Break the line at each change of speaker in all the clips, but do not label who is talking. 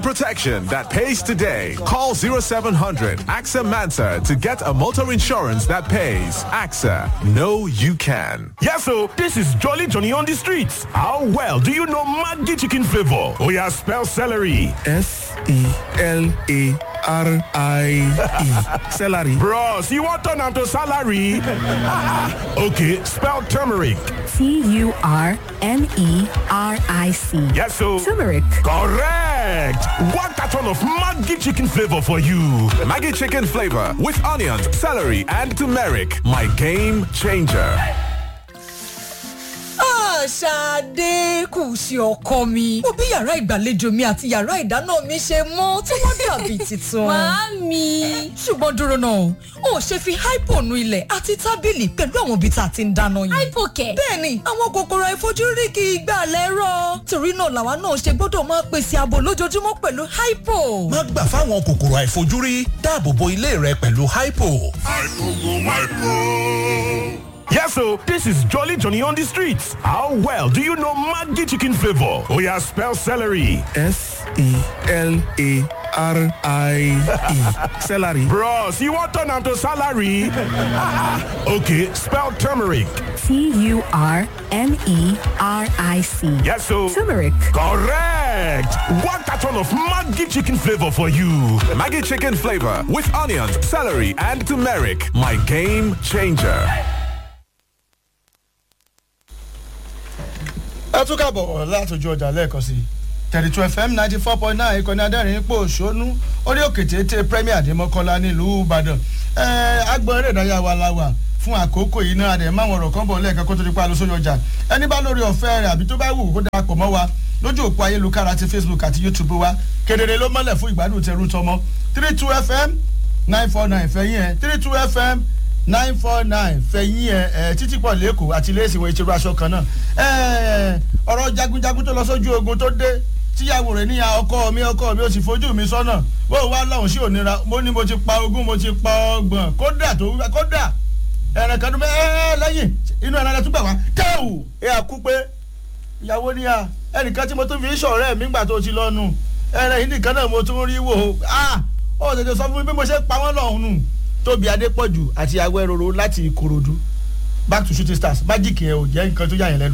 protection that pays today. Call 0700 AXA Mansa to get a motor insurance that pays. AXA, know you can.
Yes, so this is Jolly Johnny on the streets. How well do you know Maggi chicken flavor? Oh yeah, spell celery.
S-E-L-A-R-I-E. Celery.
Bros, you want turn to salary? okay, spell turmeric.
T-U-R-M-E-R-I-C.
Yes, so.
Turmeric.
Correct. One carton of Maggi chicken flavor for you.
Maggi chicken flavor with onions, celery, and turmeric. My game changer.
Ṣadé kù sí ọkọ mi. Mo bí yàrá ìgbàlejò mi àti yàrá ìdáná mi ṣe mọ́ tí wọ́n dàbí tuntun.
Màámi.
Ṣùgbọ́n dúró náà, o ṣe fi hypo nu ilẹ̀ àti tábìlì pẹ̀lú àwọn ibi tá a ti ń dáná yìí.
Hypo kẹ̀.
Bẹ́ẹ̀ni, àwọn kòkòrò àìfojúrí kì í gbà lẹ́rọ̀. Torí náà làwa náà ṣe gbọ́dọ̀ máa pèsè ààbò lójoojúmọ́ pẹ̀lú hypo.
má gbà fáwọn kòkòrò àìfojúrí dáàbò bo ilé rẹ pẹ̀lú hypo.
Yes, so this is Jolly Johnny on the streets. How well do you know Maggi chicken flavor? Oh yeah, spell celery.
S-E-L-A-R-I-E. Celery.
Bros, you want turn to salary? okay, spell turmeric.
T-U-R-M-E-R-I-C.
Yes, so.
Turmeric.
Correct. One carton of Maggi chicken flavor for you.
Maggi chicken flavor with onions, celery, and turmeric. My game changer.
ẹ tún kàbọ̀ látòjú ọjà lẹ́ẹ̀kan sí thirty two fm ninety four point nine ìkànnì adẹ́rìn ipò òṣónú orí òkè téńté premier adémọ́kọ́lá nílùú ìbàdàn ẹ agbọ̀n eré ìdárayá wa la wà fún àkókò yìí náà àdèmọ́ àwọn ọ̀rọ̀ kan bọ̀ lẹ́ẹ̀kan kó tó di pa lọ sójú ọjà ẹni bá lórí ọ̀fẹ́ rẹ̀ àbí tó bá wù kó darapọ̀ mọ́ wa lójú òpó ayélujára ti facebook àti youtube wa kedere ló mọ́lẹ̀ fún ìgbádùn tẹrú tọmọ three two fm nine four nine fẹ̀yìn ẹ̀ three two fm nine four nine fẹ̀yìn ẹ̀ ẹ̀ títí pọ̀ lẹ́kọ̀ọ́ àti lẹ́sì wọn ìṣerú aṣọ kan náà ẹ̀ ọ̀rọ̀ jagunjagun tó lọ sójú ogun tó dé tíyàwó rẹ̀ níyà ọkọ mi ọkọ mi ó sì fojú mi sọ́nà bó wá lọ́hùn sí òníra mo ní mo ti pa ogún mo ti pa ọgbọ̀n kódà tó kódà ẹ̀rẹ̀ kan tó bẹ́ ẹ́ lẹ́yìn inú ẹ̀rẹ̀ rẹ̀ tún gbà wá tẹ́wù ẹ̀ àkú pé ìyàwó níyà ẹnìkan tí mo tún fi ń ṣọ̀rẹ́ mi gbà tó ti lọ́nu ẹ̀rẹ̀ yìí nìkan náà mo tún rí wò ó ó tètè sọ fún mi bí mo ṣe pa wọ́n lọ́hùn nù tóbi adépọ̀jù àti awẹ́rọ̀rọ̀ láti ìkòròdú back to shooting stars magic yẹn ò jẹ́ nǹkan tó yà yẹn lẹ́nu.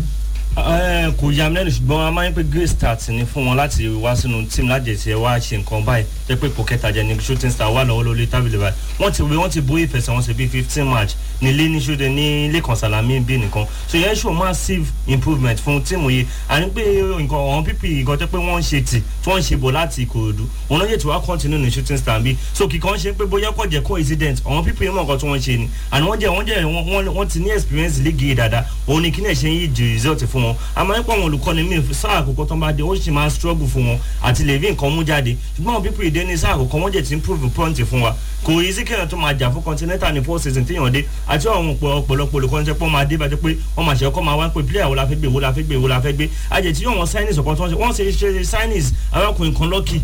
Ẹ, kò yà mí lẹ́nu ṣùgbọ́n a máa ń pè great start ni fún wọn láti wá sínú team láti ẹ̀sẹ̀ wá ṣe nǹkan báyìí jẹ́ pé ipò kẹta jẹ́ ni shooting star wà lọ́wọ́ lórí tábìlì báyìí wọ́n ti wé wọ́n ti bó ìfẹsẹ̀wọnsẹ̀ bíi fifteen match ní ilé ní ṣúdẹ ní lẹ́kàn sàlámì bí nìkan so yẹn ṣò massive improvement fún tíìmù yìí àní pé nǹkan àwọn pípì nǹkan tó pé wọ́n ń ṣe tì tí wọ́n ń ṣe bọ̀ láti ìkòròdú wọn náà yẹ tí wọ́n á continue ní shooting star bí so kìkan ṣe pé bóyá kò jẹ́ coincident àwọn pípì mọ̀ nǹkan tí wọ́n ṣe ni àní wọ́n jẹ́ wọ́n jẹ́ wọ́n wọ́n ti ní experience league yìí dáadáa òun ni kí náà ṣe ń yí ju result fún wọn àmọ́ nípa àwọn olùkọ́ni mi sáà àkọ́kọ́ tó ń bá dé ó sì máa struggle fún wọn àti lè rí nǹkan mú jáde ṣùgbọ́n àwọn pípì ìdé ní sáà àkọ́kọ́ wọ́n jẹ́ ti improve point fún wa kò yí sí kéèyàn tó máa jà fún continental ní four season téèyàn dé àti àwọn ọ̀pọ̀lọpọ̀ olùkọ́ni tẹ́ pọ́ máa dé bàjẹ́ pé wọ́n máa ṣe ọkọ́ máa wá pé player wo la fẹ́ gbé wo la fẹ́ gbé wo la fẹ́ gbé àjẹ́ tí yóò wọn signings ọ̀kan tó ń ṣe wọ́n ṣe ṣe signings arákùnrin kan lọ́kì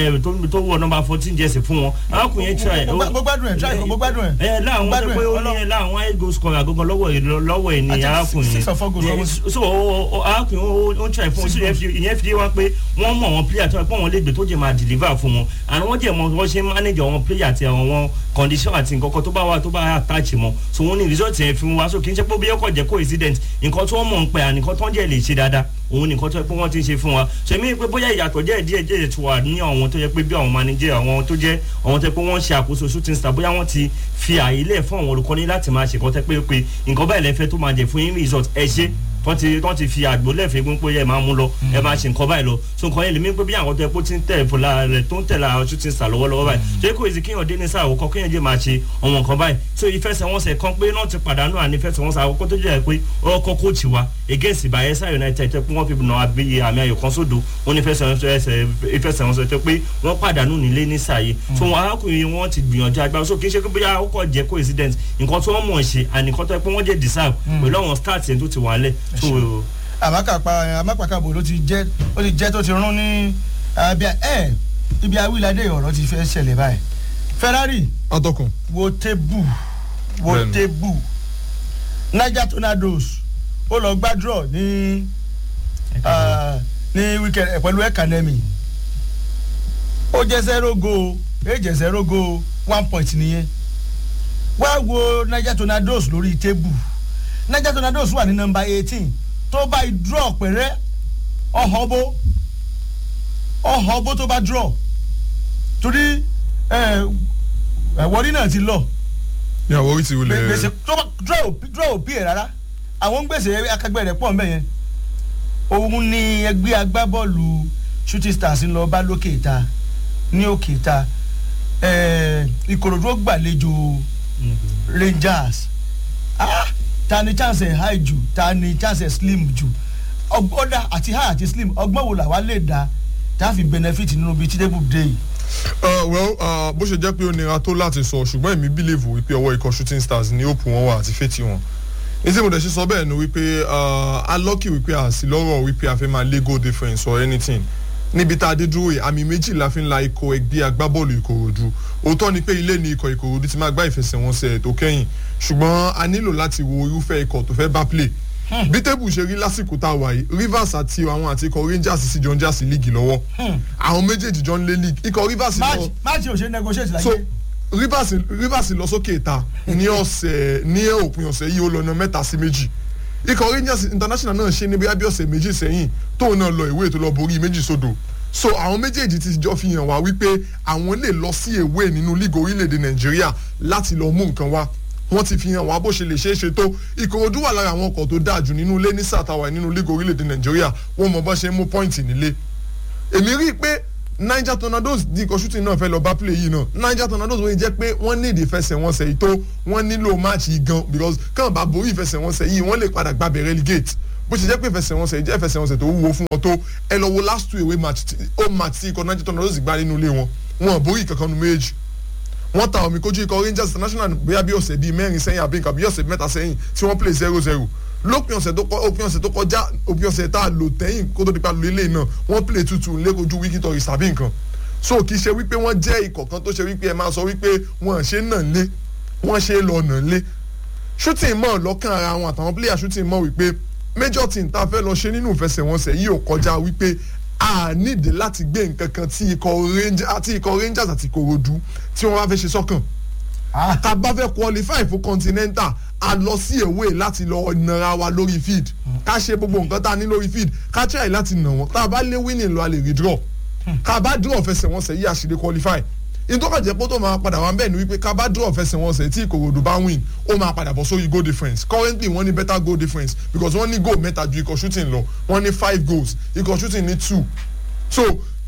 tó wọ nọmba fourteen jẹ́sì fún wọn arákùnrin yẹn try.
mo gbádùn ẹ try mo gbádùn ẹ.
ẹ láwọn tó pé ó ní láwọn eight goal scorer gangan lọ́wọ́ lọ́wọ́ ẹ̀ ní arákùnrin
six of four goals
yẹn so arákùnrin ó ń try fún un ìyẹn fi wá pé wọ́n mọ̀ àwọn player tó pé wọ́n lè gbé tó jẹ́ máa deliver fún wọn and wọ́n jẹ́ mọ wọ́n ṣe manage àwọn player àti àwọn condition àti nǹkan kan tó bá wà tó bá attach mọ́ so wọ́n ní result yẹn fi wá so kì í ṣe pé bí ọkọ̀ jẹ́ coincident nǹkan tó wọ́n mọ̀ ń pẹ́ à nǹkan tó ń jẹ́ lè ṣe dáadáa òun nìkan tó yẹ pé wọ́n ti ń ṣe fún wa ṣèmi pé bóyá ìyàtọ̀ díẹ̀ díẹ̀ díẹ̀ tó wà ní àwọn tó yẹ pé bí àwọn manager àwọn tó jẹ́ àwọn tó yẹ pé wọ́n ṣe àkóso shooting star bóyá wọ́n ti fi àyè lẹ̀ fún àwọn olùkọ́ni láti máa ṣe nǹkan tẹ́ pé pé nǹkan báyìí lẹ́fẹ́ tó máa jẹ fún yín result ẹ ṣe wọ́n ti wọ́n ti fi àgbo lẹ́fẹ̀ẹ́ gbọ́n pé ẹ máa mú lọ ẹ máa ṣe nǹkan báyìí lọ so nǹkan yẹn lèmi pé bí àwọn tó yẹ pé ó ti ń tẹ̀ fúnra rẹ̀ tó ń tẹ̀ la shooting star lọ́wọ́lọ́wọ́ báyìí ṣé kò èsì kéèyàn dé ní sáà àwòkọ́ kéèyàn jẹ́ máa ṣe ọmọ nǹkan báyìí so ìfẹsẹ̀wọnsẹ̀ kan pé náà ti pàdánù àní ìfẹsẹ̀wọnsẹ̀ àkọ́kọ́ tó jẹ́ pé ọkọ̀ kóòtù wa against Bayelsa United tẹ́ pé wọ́n fi nà àbí àmì ayò kan sódò wọ́n ní ìfẹsẹ̀wọnsẹ̀ tẹ́ pé wọ́n pàdánù nílé ní sàyè so wọn arákùnrin wọn ti gbìyànjú agbára so kì í ṣe pé bóyá ó kọ̀ jẹ́ coincidence nǹkan tí wọ́n mọ̀ ṣe àní nǹkan tó yẹ pé wọ́n jẹ́ deserve pẹ̀lú àwọn stars yẹn tó ti wà lẹ̀ so
àmàkàpà àmàpàkàbò ló ti jẹ́ ó ti jẹ́ tó ti rún ní ẹ ibi awíládé ọ̀rọ̀ ti fẹ́ ṣẹlẹ̀ báyìí Ferrari
ọtọkùn.
wo tébù wo tébù Niger Tornadoes ó lọ gbàdúrọ̀ ní ní weekend pẹ̀lú ẹ̀kanẹ́mì ó jẹ́ zero goal èyí jẹ́ zero goal one point nìyẹn wá wo niger tornadoes lórí tébù niger tornadoes wà ní nọmba eighteen tó bá i draw pẹ̀rẹ́ ọ̀họ́ bó ọ̀họ́ bó tó bá draw torí ẹ̀wọ́rí náà ti lọ
ní àwọn orí ti wulẹ̀
gbèsè tó bá draw ò- draw ò bí ẹ̀ rárá àwọn gbèsè akẹgbẹ́ rẹ̀ pọ̀ mbẹ́ yẹn òun ni ẹgbẹ́ agbábọ́ọ̀lù shooting stars ń lọ bá lókè ìta ní òkè ìta eh, ìkòròdú ó gbàlejò rangers ah, ta ni chance ẹ̀ high jù ta ni chance ẹ̀ slim jù ọgbọ́dà àti high àti slim ọgbọ́n wo làwa lè dá tá a fi benefit nínú bíi títẹ́bù dé yìí.
Uh, well uh, bó ṣe jẹ́ pé ó nira tó láti sọ ṣùgbọ́n èmi bílèvù wípé ọwọ́ ikọ̀ shooting stars ní òpù wọn wà àti fẹ́tì wọn ní tí mo dẹ̀ ṣe sọ bẹ́ẹ̀ ni wípé uh, alọ́kì wípé àsì lọ́rọ̀ wípé a fẹ́ máa lé goal difference or anything níbi tá a dé dúró yìí àmì méjì la fi ń la ikọ̀ ẹgbẹ́ agbábọ́ọ̀lù ìkòròdú òótọ́ ni pé ilé ni ikọ̀ ìkòròdú ti máa gbá ìfẹsẹ̀wọnsẹ̀ tó kẹ́yìn ṣùgbọ́n a nílò láti wo irúfẹ́ ikọ̀ tó fẹ́ bá play bí tébù ṣe rí lásìkò tá a wà yìí rivers àti àwọn àti ikọ̀ rangers sì jọ ń jà sí líìgì lọ́wọ́ àwọn méjèèjì jọ ń lé líìgì ikọ̀ rivers
match
lọ
match ò ṣe negotiate láyé.
so rivers rivers lọ sókè ìta ní ọ̀sẹ̀ ní òpin ọ̀sẹ̀ yìí ó lọ ná mẹ́ta sí méjì ikọ̀ rangers international náà ṣe ní bíi abí ọ̀sẹ̀ méjì sẹ́yìn tóun náà lọ ìwé tó lọ borí méjì sódò so àwọn méjèèjì ti jọ fi hàn wá wípé àwọn lè lọ sí ìwé nínú league orílẹ̀-èdè nàìjíríà láti lọ mú nǹkan wá wọ́n ti fi hàn wá bó ṣe lè ṣeé ṣe tó ìkòròdú wà lára àwọn ọkọ̀ tó dáa jù nínú ilé ní sàtàwà nínú league orílẹ̀-èdè nàìjíríà wọ́n mọ bọ́ ṣe ń mú pọ́ìntì nílé èmi rí i pé niger tornadoes di ikọ̀ shooting náà fẹ́ lọ bá play yìí náà niger tornadoes wọ́n jẹ́ pé wọ́n ní ìdífẹsẹ̀wọnsẹ̀ yìí tó wọ́n nílò match yìí gan because kàn bá borí ìfẹsẹ̀wọnsẹ̀ yìí wọ́n lè padà gbàbẹ̀ relegate bó ṣe jẹ́ pé ìfẹsẹ̀wọnsẹ̀ yìí jẹ́ ìfẹsẹ̀wọnsẹ̀ tó wúwo fún wọn tó ẹ lọ wo last two away match tí- home match tí ikọ̀ niger tornadoes gbá nínú ilé wọn wọn ò borí kankan nu méjì wọ́n ta omi kojú ikọ̀ rangers international bóyá bí ọ̀sẹ̀ bíi mẹ́rin sẹ́yìn àbí nǹkan bí ọ̀sẹ̀ mẹ́ta sẹ́yìn tí wọ́n play zero zero lópin ọ̀sẹ̀ tó kọ- òpin ọ̀sẹ̀ tó kọjá òpin ọ̀sẹ̀ tá a lò tẹ́yìn kó tó di pa lò ilé náà wọ́n play tuntun lẹ́kojú wíkì tọ̀rì sàbí nǹkan so kì í ṣe wípé wọ́n jẹ́ ikọ̀ kan tó ṣe wípé ẹ máa sọ wípé wọ́n ṣe nà lé wọ́n ṣe lọ nà lé shooting mọ̀ lọ́kàn ara wọn àtàwọn player shooting mọ̀ wípé major team tá a fẹ́ lọ ṣe nínú ìfẹsẹ̀wọnsẹ̀ yìí ò kọjá wípé a nídìí láti gbé nǹkan kan tí ikọ̀ Rangers àti ikọ̀ Rangers àti Ìkòròdú tí wọ́n bá fẹ́ ṣe sọ́kàn tá a bá fẹ́ qualify fún continental a lọ sí èwe láti lọ nara wa lórí field ká ṣe gbogbo nǹkan tá a ní lórí field ká try láti nà wọ́n tá a bá lé winning lọ a lè redraw ká bá draw fẹsẹ̀wọnsẹ̀ yìí a sì lè qualify ìtọ́kàjẹ́ pé tó máa padà wá bẹ́ẹ̀ ni wípé ká bá draw fẹsẹ̀wọnsẹ̀ tí ìkòròdú bá win ó máa padà bọ̀ sórí goal difference currently wọ́n ní better goal difference because wọ́n ní goal mẹ́ta ju ikọ̀ shooting lọ wọ́n ní five goals ikọ̀ shooting ní two so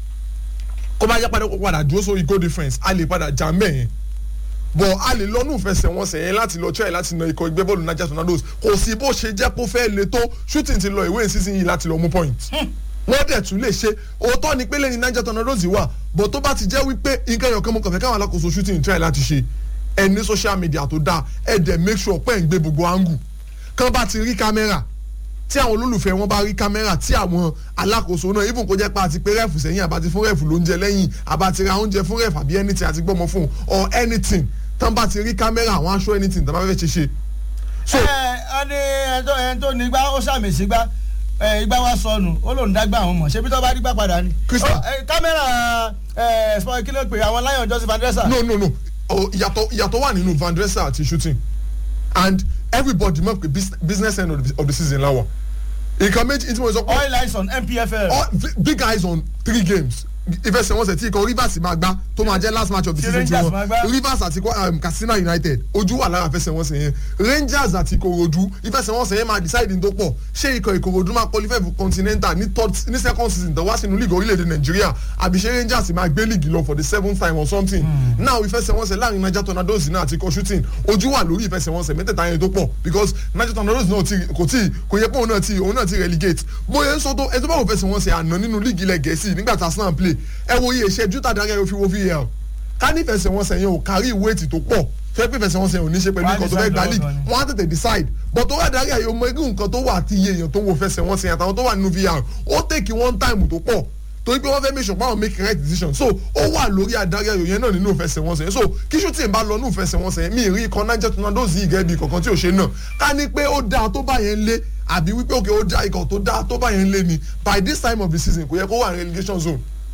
kó bá yá padà kó padà dúró sórí goal difference a lè padà jà mẹ́yẹn bọ̀ a lè lọ́nù fẹsẹ̀wọnsẹ̀ yẹn láti lọ try láti na ikọ̀ ẹgbẹ́ bọ́ọ̀lù niger tornadoes kò sí bó ṣe jẹ́ kó fẹ́ le tó shooting ti lọ ìwé ìsinsìn yìí láti lọ mú point wọ́n dẹ̀ tún lè ṣe òótọ́ ni pé lẹ́yìn niger tornadoes wà bọ̀ tó bá ti jẹ́ wípé nǹkan ẹ̀yọ̀kan mo kàn fẹ́ káwọn alákòóso shooting try láti ṣe ẹ ní social media tó dáa ẹ dẹ̀ make sure pé ẹ̀ ń gbé gbogbo angle kán bá ti rí kámẹ́rà tí àwọn olólùfẹ́ wọn bá rí kámẹ́rà tí àwọn alákòóso náà even kó jẹ́ pé àti pé rẹ́ẹ̀fù sẹ́yìn àbá ti fún rẹ́ẹ̀fù lóúnjẹ lẹ́yìn àbá ti ra oúnjẹ fún rẹ́ẹ̀fù àbí anything àti gbọ́mọ fún or anything tán bá ti rí kámẹ́rà àwọn aṣọ anything tán bá fẹ́ ṣe ṣe. so
ẹ ẹ ní ẹjọ ẹni tó ní igbá ó sàmì sí gbá ẹ igbá wa sọnù ó lòún dágbà àwọn mọ̀ ṣebí tó bá rí gbá padà ni.
Crystal.
Ó, ẹ, kámẹ́rà ẹ sport kí ló pè àwọn lion joseph andresa.
no no no oh, ìyàtọ̀ ìyàtọ̀ wà nínú van dresser àti shooting and everybody mọ̀ pé bus- business end of the, of the season láwà nǹkan méjì tí mo sọ pé
oil lines on npfl.
all vi- big eyes on three games ìfẹsẹ̀wọnsẹ̀ tí ikọ̀ rivers máa gbá tó máa jẹ́ last match of the
Tí
season ti
Rangers máa gbá.
wọn rivers àti um, katsina united ojú wà lára ìfẹsẹ̀wọnsẹ̀ yẹn rangers àti ìkòròdú ìfẹsẹ̀wọnsẹ̀ yẹn máa decide ní tó pọ̀ ṣé ikọ̀ ìkòròdú máa qualify for continental ní third ní second season tó wá sínú league orílẹ̀-èdè nàìjíríà àbí ṣé rangers máa gbé league lọ for the seventh time or something now ìfẹsẹ̀wọnsẹ̀ láàrin niger tornadoes náà àti ikọ̀ shooting ojú wà lórí ìfẹsẹ̀wọnsẹ̀ mẹ́tẹ̀ẹ̀ta yẹn tó pọ̀ because niger tornadoes náà ti kò tí kò yẹ pé òun náà ti òun náà ti relegate bóyá ń sọ tó ẹ tó bá wò fẹsẹ̀wọnsẹ̀ àná nínú league ilẹ̀ gẹ̀ẹ́sì nígbà tí arsenal play ẹ wo iye ìṣẹ́jú tàdára ẹ fi wo var ká ní fẹsẹ̀wọnsẹ̀ yẹn ò kárí ìwéètì tó pọ̀ fẹ́ pé fẹsẹ̀wọnsẹ̀ yẹn ò ní ṣe pẹ̀lú
Wọ́n á
nǹkan tó fẹ́
decide
gbá
lọ́wọ́
league
gan ni.
wọ́n á tètè decide but tó wà dárí àyè ọmọ irú nǹkan tó wà àti iye èèyàn tó ń wo fẹsẹ̀wọnsẹ̀ yẹn àtàwọn tó wà nínú var ó tèkì one time tó pọ̀ torí pé wọ́n fẹ́ make sure pé àwọn make right decision so ó wà lórí adarí ayò yẹn náà nínú ìfẹsẹ̀wọnsẹ̀ yẹn so kí shooting bá lọ nínú ìfẹsẹ̀wọnsẹ̀ yẹn mi ì rí ikọ̀ niger tornadoes yìí gẹ́gẹ́ bí kankan tí ò ṣe náà ká ní pé ó dáa tó bá yẹn lé àbí wípé òkè ó dáa ikọ̀ tó dáa tó bá yẹn lé ni by this time of the season kò yẹ kó wà ní relegation zone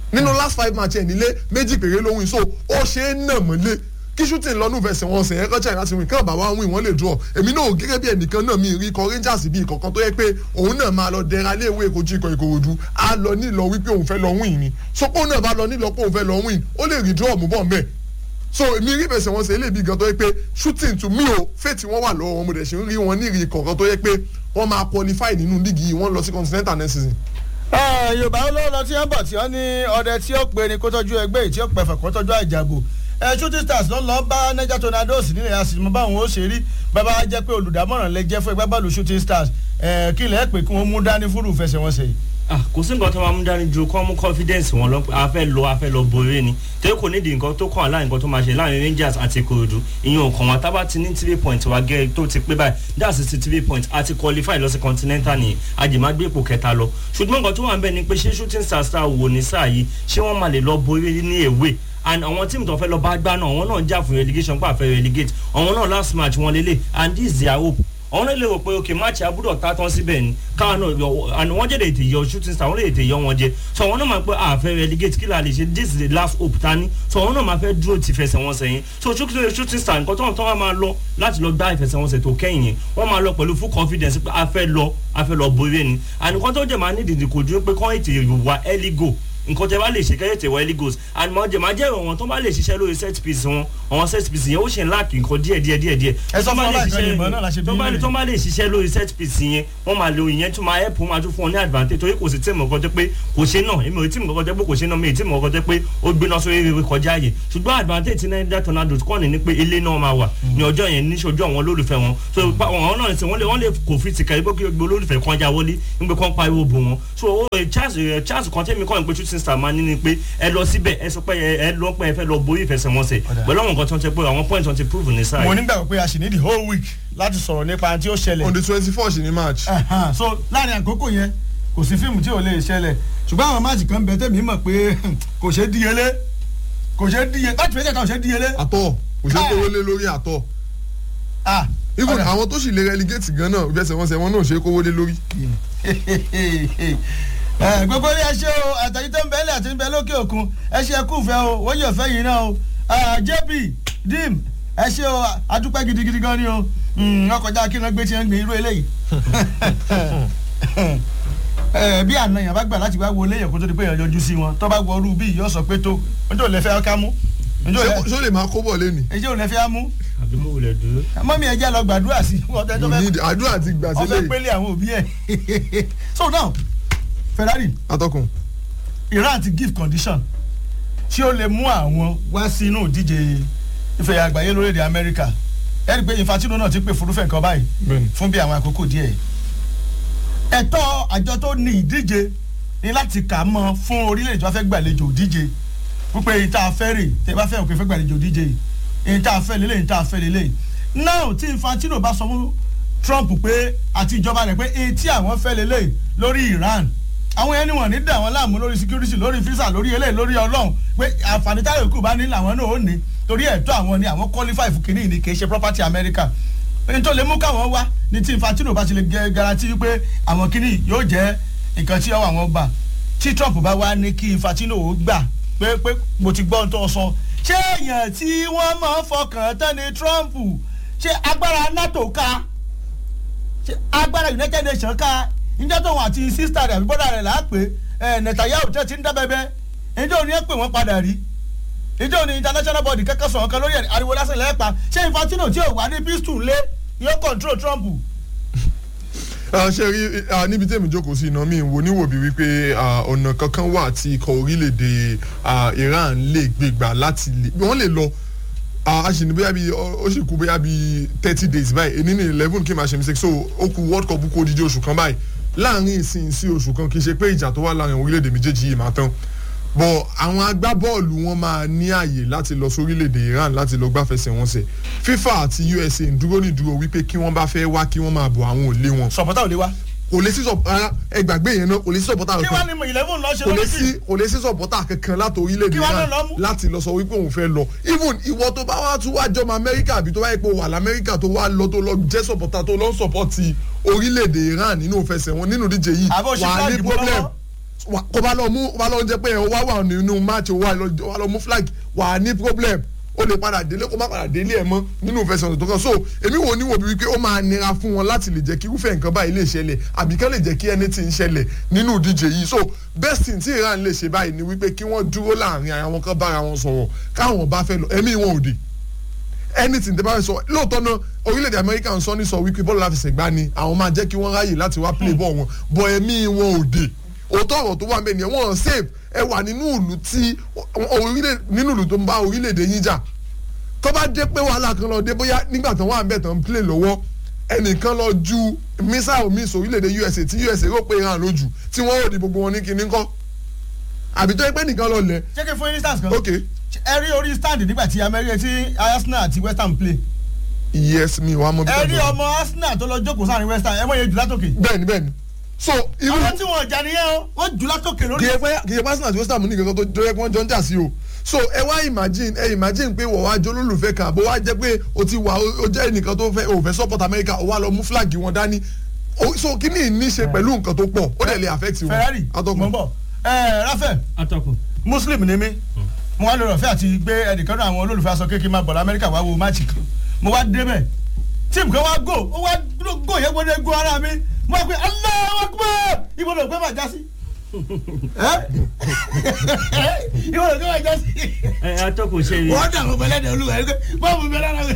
nínú last five match ẹ̀ nílé méjì péré ló win so ó ṣe é nà mọ́lé kí shooting lọ́nù fẹsẹ̀ wọn sẹ̀ ẹ̀kọ́ china ti win kí ọ̀bà wa win wọ́n lè draw èmi náà gẹ́gẹ́ bí ẹnìkan náà mi rí ikọ̀ rangers bíi ìkọ̀kan tó yẹ pé òun náà máa lọ dẹra lé ìwé ìkojú ikọ̀ ìkòròdú á lọ nílọ wípé òun fẹ́ lọ win ni so pé òun náà bá lọ nílọ pé òun fẹ́ lọ win ó lè rí draw mú bọ̀ mbẹ́ so èmi rí fẹsẹ̀ wọn sẹ̀ eléyìí gan tó yẹ pé shooting to me o faith wọn wà lọ́wọ́ wọn mo dẹ̀ ṣe ń rí wọn ní ìrì ìkọ̀kan tó yẹ pé wọ́n máa qualify nínú líìgì yìí wọ́n lọ sí continental next season.
Ah, yorùbá olóòlò tí wọ́n bọ̀ tí wọ́n ní ọdẹ tí ó pe ni kó tọ́jú ẹgbẹ́ yìí tí ó pẹ̀fẹ̀ kó tọ́jú àjàgbò ẹ shooting stars ló lọ bá niger tornadoes nílẹ̀ àsìmọ́ báwọn ó ṣe rí bàbá wa jẹ́ pé olùdámọ̀ràn lẹ jẹ́ fún ẹgbẹ́ bọ́ọ̀lù shooting stars ẹ kí lẹ́ẹ̀ pé kí wọ́n mú dání fúrú fẹsẹ̀wọnsẹ̀ yìí.
Ah, kò sí nǹkan tó máa mú dání ju kọ́ mú confidence wọn lọ pé a fẹ́ lọ a fẹ́ lọ borí ni torí kò nídìí nǹkan tó kàn láàrin nǹkan tó máa ṣe láàrin rangers àti ìkòròdú ìyẹn òkàn wọn tábà ti ní three point wa gẹ́ tó ti pé báyìí that's sixty three point àti qualify lọ sí continental nìyẹn àjèmágbé ipò kẹta lọ ṣùgbọ́n nǹkan tó wà ń bẹ̀ ni pé ṣé shooting stars ta wò ní sáà yìí ṣé wọ́n máa lè lọ borí ní èwe and àwọn tíìmù tó fẹ́ lọ bá gbá náà àwọn náà ń jà fún relegation pàfẹ́ relegate àwọn náà last match wọn lélẹ̀ and this is their hope àwọn náà lè rò pé ok match abúdọ̀ ta tán síbẹ̀ ni káwọn náà yọ and wọ́n jẹ́ lè tè yọ shooting star wọ́n lè tè yọ wọn jẹ so àwọn náà máa pẹ́ àfẹ́ relegate kí la lè ṣe this is the last hope ta ni so àwọn náà máa fẹ́ dúró ti fẹsẹ̀ wọn sẹ́yìn so shooting shooting star nǹkan tó wọn tó wọn máa lọ láti lọ gbá ìfẹsẹ̀wọnsẹ̀ tó kẹ́yìn yẹn wọ́n máa lọ pẹ̀lú full confidence pé a fẹ́ lọ a fẹ́ lọ borí ni and nǹkan tó jẹ́ máa ní ìdìdì kò dúró pé kọ́ ètè wà early go nǹkan tẹ bá lè ṣe kẹ́yẹ̀ tẹ̀ wọ early goals and máa jẹ máa jẹ́ ìwọ̀n tó bá lè ṣiṣẹ́ lórí set piece wọn àwọn set piece yẹn ó ṣe ń láàkì nǹkan díẹ̀ díẹ̀ díẹ̀ díẹ̀
Ẹ sọ
tó bá
fún
lè
ọlá ìkànnì
ṣiṣẹ́-
ìmọ̀ náà la ṣe bí
tó bá lè
yín
tó bá lè ṣiṣẹ́ lórí set piece yẹn wọ́n máa lo ìyẹn tó máa help wọn máa tún fún wọn ní advantage torí kò sí tíìmù kankan tẹ́ pé kò ṣe náà èmi ò tíìmù kankan tẹ́ pé kò ṣe náà mi ì tíìmù kankan tẹ́ pé ó gbéná sórí rere kọjá yìí ṣùgbọ́n advantage ti Niger Tornadoes kọ́ni ni pé ilé náà máa wà ní ọjọ́ yẹn ní ṣojú àwọn olólùfẹ́ wọn so pa- àwọn náà sì wọ́n lè wọ́n lè kò fi tìkà ibò kí gbogbo olólùfẹ́ kan já wọlé nígbà kan pariwo bò wọn so ó ẹ, chance ẹ, chance kan tẹ́mi kọ́ ẹ̀ pé shooting star máa ní ni pé ẹ lọ síbẹ̀ ẹ sọ pé ẹ ẹ lọ pé ẹ fẹ́ lọ borí ìfẹsẹ̀wọnsẹ̀ pẹ̀lú àwọn nǹkan tó ń tẹ pé àwọn point tó ń ti prove ní sáà
mo
yìí.
nígbàgbọ́ pé a sì ní the whole week láti sọ̀rọ̀ nípa tí ó ṣẹlẹ̀
on the twenty four ṣì ní match.
Ẹ̀hán, so láàrin àkókò yẹn kò sí fíìmù tí ò lè ṣẹlẹ̀ ṣùgbọ́n àwọn máàcì kan bẹ tẹ́mi mọ̀ pé kò ṣe é díyelé kò ṣe é díye láti fẹ́ tẹ̀ka kò ṣe é díyelé.
àtọ̀ kò ṣe kówó lé lórí àtọ̀
Ah,
even
ọ̀dà.
àwọn tó sì lè relegate gan náà ìfẹsẹ̀wọnsẹ̀ wọn náà ṣe kówó lé lórí.
Ẹ, gbogbo ilé ẹ ṣe o àtàyí tó ń bẹ́lẹ̀ àti ń bẹ lókè òkun ẹ ṣe ẹkú fẹ́ o wọ́n yóò fẹ́ yìí náà o Ah, jp dim ẹ ṣe o adúpẹ́ gidigidi gan ni o Mm, wọ́n kọjá kí wọ́n gbé tí wọ́n gbé irú eléyìí Ẹ, bí àna yẹn bá gbà láti wá wo léyìn kó tó di pé èèyàn yọjú sí wọn tó bá wọ ọrú bí yóò sọ pé tó njẹ́ ò lè fẹ́ ká mú njẹ́ ò
ṣé
lè-
ṣé ó lè máa kó bọ̀ lẹ́nu.
njẹ́ ò lè fẹ́ mú
àbí mo wulẹ̀ dúró.
mọ́mí ẹ jẹ́ lọ gbàdúrà sí ọ̀tẹ́ tó
you
fẹ́
need àdúrà ti gbà
ọfẹ
sílẹ̀
pélé àwọn òbí ẹ so now ferrari
atọ́kùn.
iran ti give condition tí ó lè mú àwọn wá sínú ìdíje ife àgbáyé lórílẹ̀ amẹ́ríkà ẹ rí i pé infantino náà ti pè fúrúfẹ́ nǹkan báyìí
Bẹ́ẹ̀ni.
fún bí àwọn àkókò díẹ̀ ẹ̀tọ́ àjọ tó ní ìdíje ni láti kà á mọ́ fún orílẹ̀-èdè tó bá fẹ́ gbàlejò ìdíje wípé èyí tá a fẹ́ rè tẹ́ bá fẹ́ òkè fẹ́ gbàlejò ìdíje yìí èyí tá a fẹ́ lélẹ̀ èyí tá a fẹ́ lélẹ̀ náà tí infantino bá sọ fún trump pé àti ìjọba rẹ̀ pé èyí tí àwọn fẹ́ lélẹ̀ lórí iran àwọn ẹni wọn ní dà wọn láàmú lórí security lórí visa lórí eléyìí lórí ọlọ́run pé àǹfààní táyọ̀ kù bá ní làwọn náà ó ní torí ẹ̀tọ́ àwọn ni àwọn qualify fún kínní ní kì í ṣe property america ẹni tó lè mú káwọn wá ní tí infantino bá ti lè gẹ garanti wípé àwọn kínní yóò jẹ́ nǹkan tí ọwọ́ àwọn gbà tí trump bá wá ní kí infantino ó gbà pé pé mo ti gbọ́ ohun tó sọ ṣé èèyàn tí wọ́n máa ń fọkàn tán ni trump ṣé agbára nato ká ṣé agbára united nations ká njẹ́ tóun àti sísítà rẹ̀ àbí bọ́dà rẹ̀ là á pè é netanyahu tẹ́ ti ń dá bẹ́bẹ́ njẹ́ òní ẹ̀ pè wọ́n padà rí njẹ́ òní international body kẹ́kẹ́ sọ̀rọ̀ kan lórí ariwo lásán lẹ́ẹ̀pa ṣé infantino tí ò wá ní pistol lé yóò control trump.
Ah, ṣe rí ah, níbi tí èmi jókòó sí iná mi ń wo níwò bí wípé ah, ọ̀nà kankan wà tí ikọ̀ orílẹ̀-èdè ah, Iran lè gbégbà láti lè wọ́n lè lọ ah, a sì ní bóyá bí ó sì kú bóyá bí thirty days báyìí èní ní eleven kí n máa ṣe mistake so ó kú world cup kó odidi oṣù kan báyìí láàrin ìsìn sí oṣù kan kì í ṣe pé ìjà tó wà láàrin orílẹ̀-èdè méjèèjì yìí máa tán bọ̀ àwọn agbábọ́ọ̀lù wọn máa ní àyè láti lọ sórílẹ̀-èdè Iran láti lọ gbáfẹsẹ̀wọnsẹ̀ FIFA àti USA ń dúró ní dúró wípé kí wọ́n bá fẹ́ wá kí wọ́n máa bọ̀ àwọn ò lé wọn
sọ̀pọ̀tà ò lè wá.
kò lè sí sọ ara ẹgbàgbé yẹn náà kò lè sí sọpọ́tà
kí wàá
kankan
ní eleven lọ ṣe
kò lè
lórí
sí
sí.
kò lè sí sọpọ́tà kankan láti orílẹ̀-èdè
Kí wàá
náà
náà lọ mú?
láti lọ sọ wípé òun fẹ́ lọ even ìwọ tó bá wá tún wá jọmọ amẹ́ríkà àbí tó wáyé pé wà lamẹ́ríkà tó wá lọ tó lọ jẹ́ sọpọ́tà tó lọ ń sọpọ́tì orílẹ̀-èdè Iran nínú òfẹsẹ̀ wọn nínú díje yìí
Àbó ṣe
wà á ní
flag bọ́
problem
lọ́wọ́?
wà- kó bá lọ mú kó bá lọ jẹ pé ẹ wá wà nínú match wà lọ wà lọ mú flag wà á ní problem ó lè padà délé kó má padà délé ẹ mọ́ nínú ìfẹsẹ̀wọnsẹ̀ tó kàn so èmi wò ní wò bí wípé ó máa nira fún wọn láti lè jẹ́ kí irúfẹ́ nǹkan báyìí lè ṣẹlẹ̀ àbí kán lè jẹ́ kí anything ṣẹlẹ̀ nínú ìdíje yìí so best thing tí Iran lè ṣe báyìí ni wípé kí wọ́n dúró láàrin ara wọn kán bára wọn sọ̀rọ̀ káwọn bá fẹ́ lọ ẹ̀mí wọn ò dé anything tẹ bá fẹ́ sọ lóòótọ́ náà orílẹ̀-èdè amẹ́ríkà ń sọ ní sọ wípé bọ́ọ̀lù láfẹsẹ̀gbá ni àwọn máa jẹ́ kí wọ́n ráyè láti wá play ball wọn bọ̀ ẹ̀mí wọn ò dé òótọ́ ọ̀rọ̀ tó wà ń bẹ̀ nìyẹn wọ́n save ẹ wà nínú ìlú tí orílẹ̀ nínú ìlú tó ń bá orílẹ̀-èdè yín jà tó bá dé pé wàhálà kan lọ dé bóyá nígbà tán wà ń bẹ̀ tán play lọ́wọ́ ẹnìkan lọ ju mísàlù míì sórílẹ̀-èdè USA tí USA rò pé Iran lójú tí wọ́n rò di gbogbo wọn ní kinní kọ́ àbí tó yẹ pé nìkan lọ lẹ̀
jẹ́ kí n fún instance kan.
ok
ẹ rí orí stand nígbà tí amẹ́ríkà tí arsenal àti west ham play.
yes mi wàá mọ bí
ẹ
tàbí
rí ọmọ arsenal tó lọ jókòó sáàrin west ham ẹ mọ̀ yẹn jù látòkè.
bẹ́ẹ̀ni bẹ́ẹ̀ni so irú
àwọn tí wọn jà nìyẹn o wọ́n jù látòkè lórí.
kì í pẹ́ kì í pẹ́ arsenal àti west ham ní ìgbésẹ̀ tó tó yẹ kí wọ́n jọ ń jà sí o so ẹ wá imagine ẹ imagine pé wọ́n wá jọ olólùfẹ́ kan àbó wá jẹ́ pé o ti wà o jẹ́ ẹnìkan tó fẹ́ o fẹ́ support america o wá lọ mú flag wọn dání O- so kí ni ní í ṣe pẹ̀lú nǹkan tó pọ̀ ó dẹ̀ lè affect wọn.
ferrari
Atọ́kùn.
mọ̀ ń bọ̀ ẹ rafael
atọ́kùn.
muslim ni mí mo wá lórí ọ̀fẹ́ àti gbé ẹnìkan náà àwọn olólùfẹ́ aṣọ kékeré máa bọ̀ lamẹ́ríkà wá wo máàcì kan mo wá débẹ̀ tíìmù kan wá gò ó wá gò yẹn gbọdọ̀ gò ara mi mo wá pé Allahu Akbar ibo ló gbé máa já sí. Ẹ́? ibo ló gbé máa já sí.
ẹ atọ́kùn ṣe
wọ́n dà mo bẹ̀lẹ̀ dẹ̀ olúwa ẹ̀ bọ́ọ̀mù bẹ̀rẹ̀ ara mi.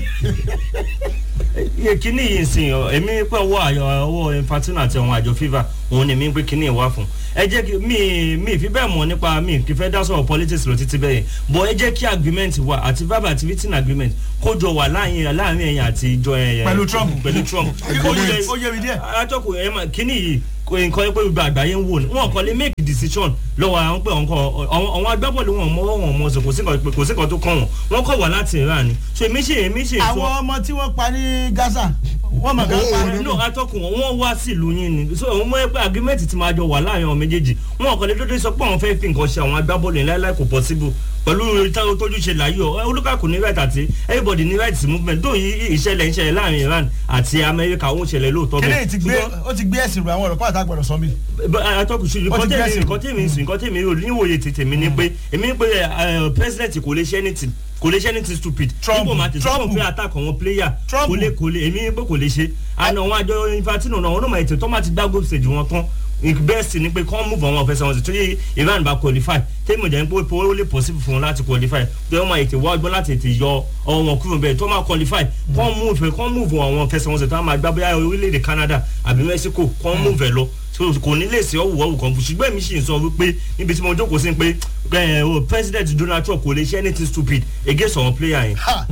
iye kíní yìí sìn ọ èmi pé ọwọ́ àyọ ọwọ́ infantino àti àwọn àjọ fifa òun ni mi pé kíní ìwà fún ẹ jẹ́ kí mi mi fi bẹ́ẹ̀ mọ̀ nípa mi kì í fẹ́ dá sọ̀rọ̀ politics lọ títí bẹ́ẹ̀ bọ̀ ẹ jẹ́ kí agreement wà àti verbal àti written agreement kó jọ wà láàrin láàrin ẹ̀yìn àti ìjọ ẹ̀yìn
Pẹ̀lú Trump.
pẹ̀lú Trump
Ó yé- ó yé mi díẹ̀.
atọ́kùn ẹ̀ mà kíní yìí kò nǹkan pé gbogbo àgbáyé ń wò ní wọn kàn lè make decision lọ́wọ́ àwọn pé àwọn kọ àwọn agbábọ́ọ̀lù wọn mọ́wọ́ wọn mọ́ sọ kò sí nǹkan kò sí nǹkan tó kàn wọ́n wọ́n kọ̀ wá láti Iran ni so èmi ṣe èmi ṣe
àwọn ọmọ tí wọ́n pa ní gaza wọ́n mọ̀ ká
Ó,
pa
ó,
no atọ́kùn wọn wọ́n wá sílùú yín ni so òun mọ̀ pé agreement ti máa jọ wà láàrin àwọn méjèèjì wọn kàn lè dédé sọ pé àwọn fẹ́ẹ́ fi nǹkan ṣe àwọn agbábọ́ọ̀lù yẹn láíláí kò possible pẹ̀lú táwọn tójú ṣe láyọ̀ olùkàkùn ní right àti everybody ní right movement tó yí ìṣẹ̀lẹ̀ ìṣẹ̀lẹ̀ láàrin Iran àti Amẹ́ríkà ó ń ṣẹlẹ̀ lóòótọ́
kílẹ̀ ti gbé
Ṣùgbọ́n-
ó ti gbé ẹ̀sìn ru àwọn ọ̀rọ̀ pàtàkì gbọ́dọ̀ sọ mí.
atọ́kùn ṣe
Ó
nǹkan
ti
tẹ̀mí
gbẹ́sìn.
nǹkan tẹ̀mí sùn nǹkan tẹ̀mí rò níwòye tètè mi ni pé èmi ní pé ẹ, president kò lè ṣe anything kò lè ṣe anything stupid
Trump,
nígbà máa tètè
Trump.
sọ pé attack àwọn player
Trump.
kò lè kò lè èmi ní pé kò lè ṣe àná àwọn àjọ infantino náà wọn náà máa ètò tó máa ti gbá group stage wọn tán best ni pé kọ́ move àwọn ọ̀fẹ́sẹ̀ wọn sí tó yẹ Iran bá qualify tẹ́mi ìjà ń pé ó lè possible fún wọn láti qualify tó yẹ wọn máa ètè wá ọgbọ́n láti ètè yọ ọwọ́ wọn kúrò bẹ́ẹ̀ tó máa qualify kọ́ move kọ́ move àwọn ọ̀fẹ́sẹ̀ wọn sí tó máa gbá bóyá orílẹ̀-èdè Canada àbí Mexico kọ́ move ẹ̀ lọ so kò ní lè ṣe ọ̀wù ọ̀wù kan fún ṣùgbọ́n èmi sì ń sọ wípé níbi tí mo jókòó sí pé ẹ, o, president Donald Trump kò lè ṣe anything stupid against àwọn player yẹn.
Ha!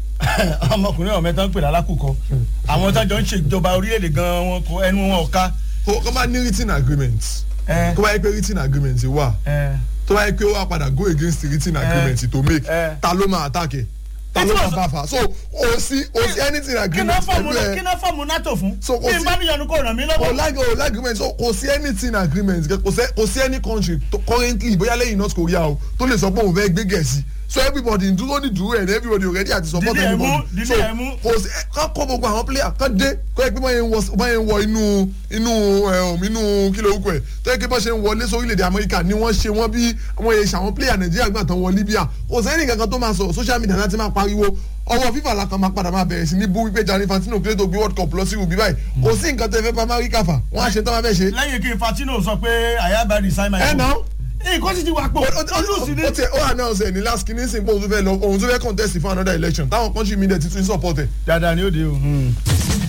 ọmọkùnrin ọ̀mẹ́ tán ń pè lálákùkọ àwọn tájọ ń ṣèjọba orílẹ̀-èdè gan wọn kò ẹnu wọn ò ká.
kó kó bá ní written agreement
ẹ
kó bá yẹ pé written agreement wà
ẹ
tó bá yẹ pé ó wà padà go against the written agreement to make
Eh.
ta ló máa attack ẹ ta ló
Ẹ tí
máa
wọ́n sọ-
bá fà so o sí o sí anything
kí náà
agreement
fọ́ọ̀mù
pẹ̀lú ẹ
kí náà fọ́ọ̀mù nato fún
So, kò
bí n
sí-
bá níyọnu kó ràn mí
o
lọ́wọ́.
like o like agreement so kò sí anything agreement kò sí kò sí any country to, currently bóyá lẹ́yìn North Korea o tó lè sọ pé òun fẹ́ gbé gẹ̀ẹ́sì so everybody ń dúró ní dúró ẹ̀ ní everybody already àti support
Dídí ẹ̀ mú,
everybody
dídí
so
ẹ̀ mú.
kò sí ká kó gbogbo àwọn player ká dé kó yẹ pé báyẹn ń wọ báyẹn ń wọ inú inú ẹ̀ inú kí ló kọ ẹ̀ tó yẹ pé bá ṣe ń wọlé sórílẹ̀-èdè Amẹ́ríkà ni wọ́n ṣe wọ́n bí wọ́n yẹ ṣàwọn player Nàìjíríà gbà tán wọ Libya kò sẹ́ni kankan tó máa sọ social media láti máa pariwo ọwọ́ fífà la kan máa padà máa bẹ̀rẹ̀ sí ní bú wípé Gianni Infantino kílé tó gbé world cup lọ sí rúbí báyìí kò sí nǹkan tẹ́ fẹ́ bá Amẹ́ríkà fà wọ́n á ṣe tán máa fẹ́ ṣe.
lẹ́yìn kí Infantino sọ pé àyàbá resign my
ẹ náà
nǹkan sì ti wà pọ̀ ojú sí ni.
ó tẹ ó announce ẹ ní last kìíní sìn pé òun tó fẹ́ lọ òun tó fẹ́ contest for another election táwọn country media ti tún support ẹ.
dáadáa ni ó de o.